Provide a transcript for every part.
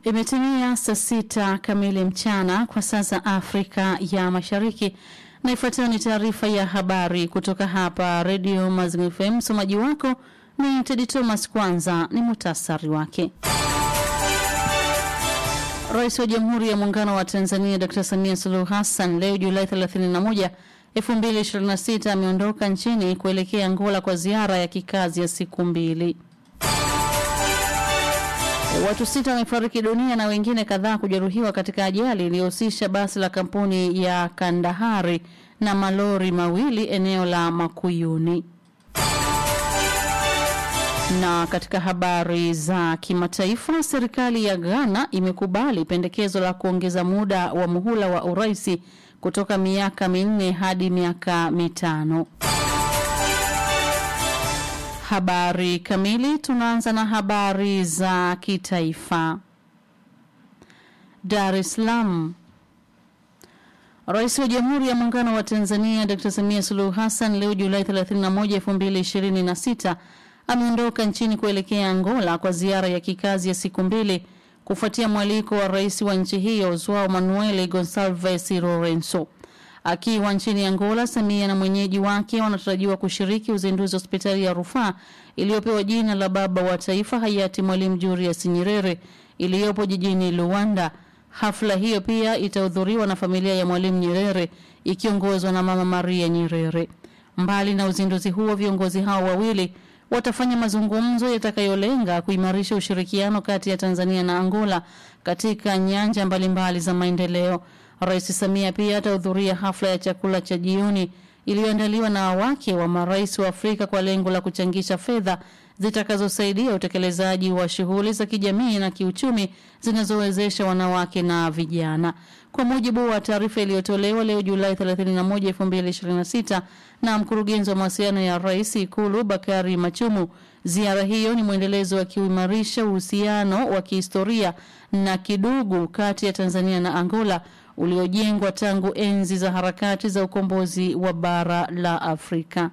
Imetimia saa sita kamili mchana kwa saa za Afrika ya Mashariki, na ifuatayo ni taarifa ya habari kutoka hapa Radio Mazingira FM. Msomaji wako ni Tedi Thomas. Kwanza ni muhtasari wake. Rais wa Jamhuri ya Muungano wa Tanzania Dr. Samia Suluhu Hassan leo Julai 31, 2026 ameondoka nchini kuelekea Angola kwa ziara ya kikazi ya siku mbili. Watu sita wamefariki dunia na wengine kadhaa kujeruhiwa katika ajali iliyohusisha basi la kampuni ya Kandahari na malori mawili eneo la Makuyuni. Na katika habari za kimataifa, serikali ya Ghana imekubali pendekezo la kuongeza muda wa muhula wa uraisi kutoka miaka minne hadi miaka mitano. Habari kamili. Tunaanza na habari za kitaifa. Dar es Salaam. Rais wa Jamhuri ya Muungano wa Tanzania Dr. Samia Suluhu Hassan leo Julai 31, 2026 ameondoka nchini kuelekea Angola kwa ziara ya kikazi ya siku mbili kufuatia mwaliko wa rais wa nchi hiyo Joao Manuel Gonçalves Lourenço. Akiwa nchini Angola, Samia na mwenyeji wake wanatarajiwa kushiriki uzinduzi wa hospitali ya rufaa iliyopewa jina la baba wa taifa hayati Mwalimu Julius Nyerere iliyopo jijini Luanda. Hafla hiyo pia itahudhuriwa na familia ya Mwalimu Nyerere ikiongozwa na Mama Maria Nyerere. Mbali na uzinduzi huo, viongozi hao wawili watafanya mazungumzo yatakayolenga kuimarisha ushirikiano kati ya Tanzania na Angola katika nyanja mbalimbali za maendeleo. Rais Samia pia atahudhuria hafla ya chakula cha jioni iliyoandaliwa na wake wa marais wa Afrika kwa lengo la kuchangisha fedha zitakazosaidia utekelezaji wa shughuli za kijamii na kiuchumi zinazowezesha wanawake na vijana. Kwa mujibu wa taarifa iliyotolewa leo Julai 31, 2026 na mkurugenzi wa mawasiliano ya Rais Ikulu Bakari Machumu, ziara hiyo ni mwendelezo wa kuimarisha uhusiano wa kihistoria na kidugu kati ya Tanzania na Angola uliojengwa tangu enzi za harakati za ukombozi wa bara la Afrika.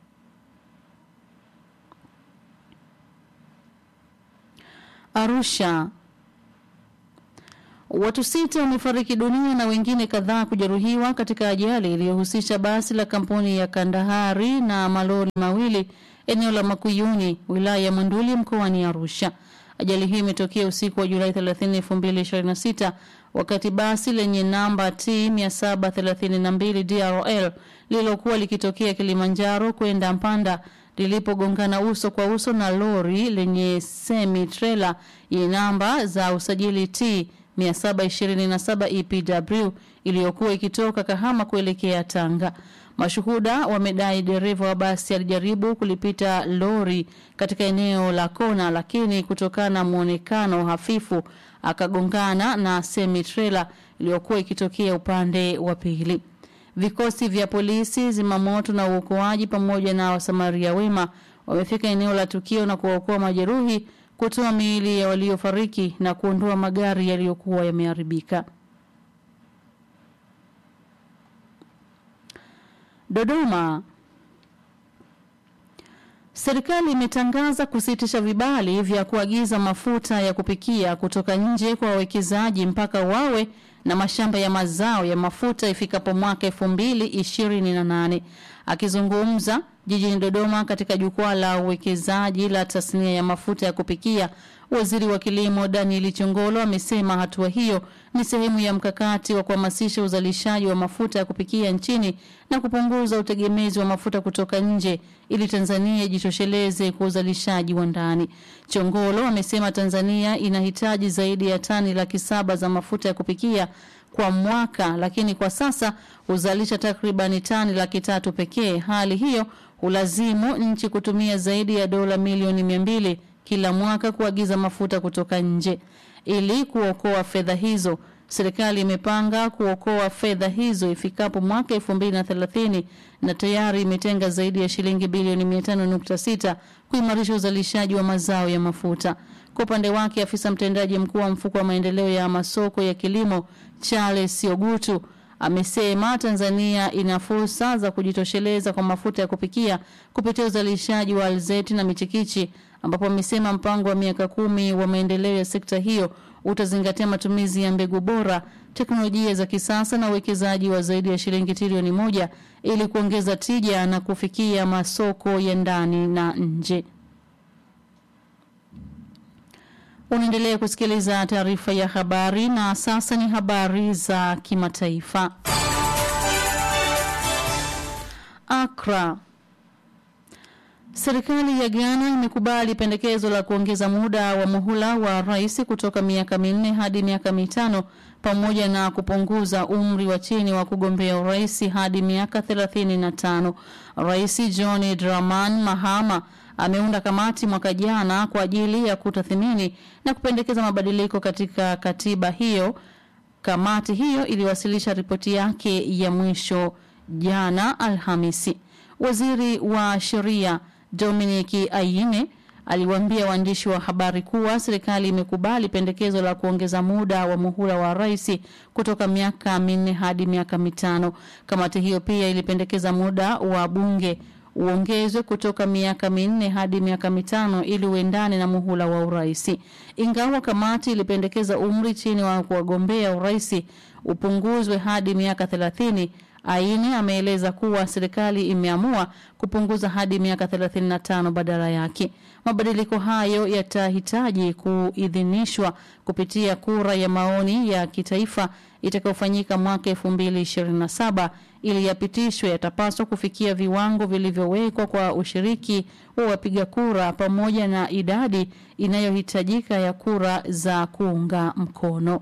Arusha. Watu sita wamefariki dunia na wengine kadhaa kujeruhiwa katika ajali iliyohusisha basi la kampuni ya Kandahari na malori mawili eneo la Makuyuni, wilaya ya Monduli mkoani Arusha. Ajali hiyo imetokea usiku wa Julai 30, 2026 wakati basi lenye namba T 732 DRL lililokuwa likitokea Kilimanjaro kwenda Mpanda lilipogongana uso kwa uso na lori lenye semi trailer yenye namba za usajili T 727 EPW iliyokuwa ikitoka Kahama kuelekea Tanga. Mashuhuda wamedai dereva wa basi alijaribu kulipita lori katika eneo la kona, lakini kutokana na muonekano hafifu akagongana na semi trailer iliyokuwa ikitokea upande wa pili. Vikosi vya polisi, zimamoto na uokoaji pamoja na wasamaria wema wamefika eneo la tukio na kuwaokoa majeruhi, kutoa miili ya waliofariki na kuondoa magari yaliyokuwa yameharibika. Dodoma. Serikali imetangaza kusitisha vibali vya kuagiza mafuta ya kupikia kutoka nje kwa wawekezaji mpaka wawe na mashamba ya mazao ya mafuta ifikapo mwaka 2028. Akizungumza jijini Dodoma katika jukwaa la uwekezaji la tasnia ya mafuta ya kupikia, Waziri wa Kilimo Daniel Chongolo amesema hatua hiyo ni sehemu ya mkakati wa kuhamasisha uzalishaji wa mafuta ya kupikia nchini na kupunguza utegemezi wa mafuta kutoka nje ili Tanzania ijitosheleze kwa uzalishaji wa ndani. Chongolo amesema Tanzania inahitaji zaidi ya tani laki saba za mafuta ya kupikia kwa mwaka, lakini kwa sasa huzalisha takribani tani laki tatu pekee. Hali hiyo hulazimu nchi kutumia zaidi ya dola milioni mia mbili kila mwaka kuagiza mafuta kutoka nje. Ili kuokoa fedha hizo, serikali imepanga kuokoa fedha hizo ifikapo mwaka 2030 na tayari imetenga zaidi ya shilingi bilioni 500.6 kuimarisha uzalishaji wa mazao ya mafuta. Kwa upande wake, afisa mtendaji mkuu wa mfuko wa maendeleo ya masoko ya kilimo Charles Ogutu amesema Tanzania ina fursa za kujitosheleza kwa mafuta ya kupikia kupitia uzalishaji wa alizeti na michikichi ambapo amesema mpango wa miaka kumi wa maendeleo ya sekta hiyo utazingatia matumizi ya mbegu bora, teknolojia za kisasa na uwekezaji wa zaidi ya shilingi trilioni moja ili kuongeza tija na kufikia masoko ya ndani na nje. Unaendelea kusikiliza taarifa ya habari na sasa ni habari za kimataifa. Accra. Serikali ya Ghana imekubali pendekezo la kuongeza muda wa muhula wa rais kutoka miaka minne hadi miaka mitano pamoja na kupunguza umri wa chini wa kugombea urais hadi miaka 35. Rais John Dramani Mahama ameunda kamati mwaka jana kwa ajili ya kutathmini na kupendekeza mabadiliko katika katiba hiyo. Kamati hiyo iliwasilisha ripoti yake ya mwisho jana Alhamisi. Waziri wa sheria Dominic Ayine aliwaambia waandishi wa habari kuwa serikali imekubali pendekezo la kuongeza muda wa muhula wa rais kutoka miaka minne hadi miaka mitano. Kamati hiyo pia ilipendekeza muda wa bunge uongezwe kutoka miaka minne hadi miaka mitano ili uendane na muhula wa urais. Ingawa kamati ilipendekeza umri chini wa kuwagombea urais upunguzwe hadi miaka thelathini, Aini ameeleza kuwa serikali imeamua kupunguza hadi miaka 35 badala yake. Mabadiliko hayo yatahitaji kuidhinishwa kupitia kura ya maoni ya kitaifa itakayofanyika mwaka 2027 ili yapitishwe. Yatapaswa kufikia viwango vilivyowekwa kwa ushiriki wa wapiga kura pamoja na idadi inayohitajika ya kura za kuunga mkono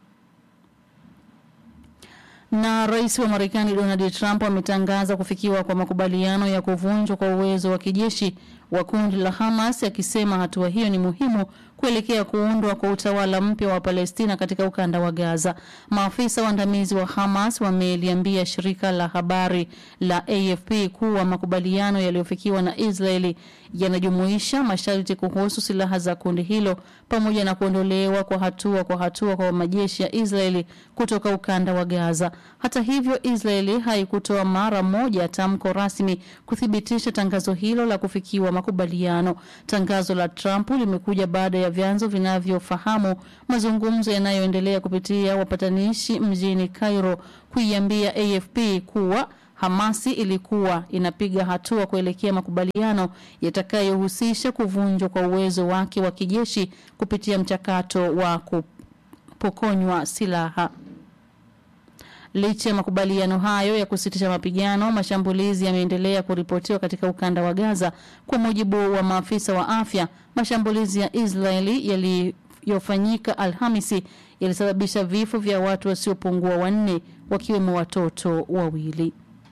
na rais wa Marekani Donald Trump ametangaza kufikiwa kwa makubaliano ya kuvunjwa kwa uwezo wa kijeshi wa kundi la Hamas akisema hatua hiyo ni muhimu kuelekea kuundwa kwa utawala mpya wa Palestina katika ukanda wa Gaza. Maafisa waandamizi wa Hamas wameliambia shirika la habari la AFP kuwa makubaliano yaliyofikiwa na Israeli yanajumuisha masharti kuhusu silaha za kundi hilo pamoja na kuondolewa kwa hatua kwa hatua kwa majeshi ya Israeli kutoka ukanda wa Gaza. Hata hivyo, Israeli haikutoa mara moja tamko rasmi kuthibitisha tangazo hilo la kufikiwa makubaliano. Tangazo la Trump limekuja baada ya vyanzo vinavyofahamu mazungumzo yanayoendelea kupitia wapatanishi mjini Cairo kuiambia AFP kuwa Hamasi ilikuwa inapiga hatua kuelekea makubaliano yatakayohusisha kuvunjwa kwa uwezo wake wa kijeshi kupitia mchakato wa kupokonywa silaha. Licha ya makubaliano hayo ya kusitisha mapigano, mashambulizi yameendelea kuripotiwa katika ukanda wa Gaza. Kwa mujibu wa maafisa wa afya, mashambulizi ya Israeli yaliyofanyika Alhamisi yalisababisha vifo vya watu wasiopungua wanne, wakiwemo watoto wawili.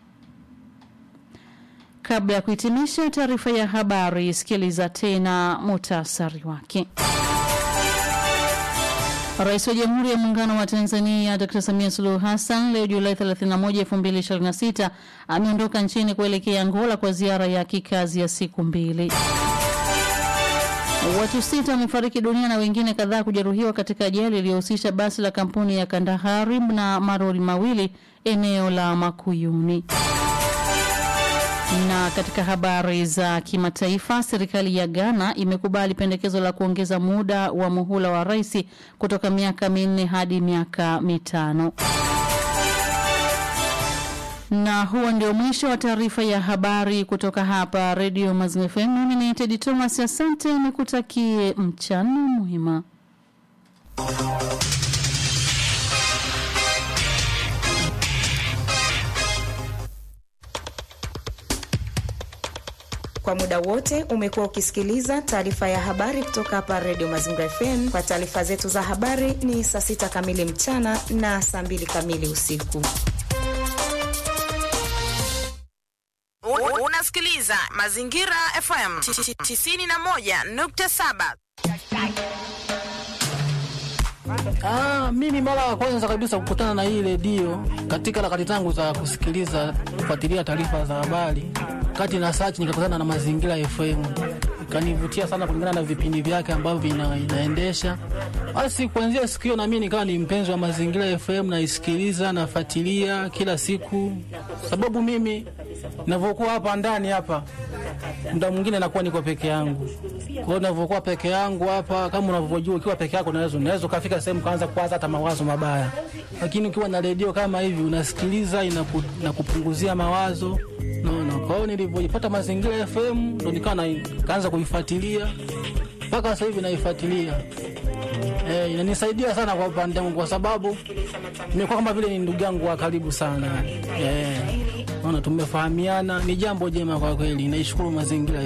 Kabla ya kuhitimisha taarifa ya habari, sikiliza tena muhtasari wake. Rais wa Jamhuri ya Muungano wa Tanzania Dr. Samia Suluhu Hassan leo Julai 31, 2026 ameondoka nchini kuelekea Angola kwa ziara ya kikazi ya siku mbili. Watu sita wamefariki dunia na wengine kadhaa kujeruhiwa katika ajali iliyohusisha basi la kampuni ya Kandahari na marori mawili eneo la Makuyuni. Na katika habari za kimataifa, serikali ya Ghana imekubali pendekezo la kuongeza muda wa muhula wa rais kutoka miaka minne hadi miaka mitano. Na huo ndio mwisho wa taarifa ya habari kutoka hapa Radio Mazingira FM. Mimi ni Teddy Thomas, asante, nikutakie mchana mwema. Kwa muda wote umekuwa ukisikiliza taarifa ya habari kutoka hapa Radio Mazingira FM. Kwa taarifa zetu za habari ni saa sita kamili mchana na saa mbili kamili usiku. Unasikiliza Mazingira FM 91.7. Ah, mimi mara ya kwanza kabisa kukutana na hii redio katika harakati zangu za kusikiliza kufuatilia taarifa za habari, kati na search nikakutana na Mazingira FM kanivutia sana kulingana na vipindi vyake ambavyo ina, inaendesha. Basi kuanzia siku hiyo nami nikawa ni mpenzi wa Mazingira FM, naisikiliza nafuatilia kila siku, sababu mimi navyokuwa hapa ndani hapa muda mwingine nakuwa niko peke yangu. Kwa hiyo ninavyokuwa peke yangu hapa, kama unavyojua, ukiwa peke yako unaweza unaweza ukafika sehemu kaanza kuwaza hata mawazo mabaya, lakini ukiwa na redio kama hivi unasikiliza, inaku, inakupunguzia mawazo naona. Kwa hiyo nilivyoipata Mazingira FM ndo nikawa na kaanza kuifuatilia mpaka sasa hivi naifuatilia. Eh, inanisaidia sana kwa upande wangu kwa sababu nimekuwa kama vile ni ndugu yangu wa karibu sana. Eh, naona tumefahamiana, ni jambo jema kwa kweli. Naishukuru mazingira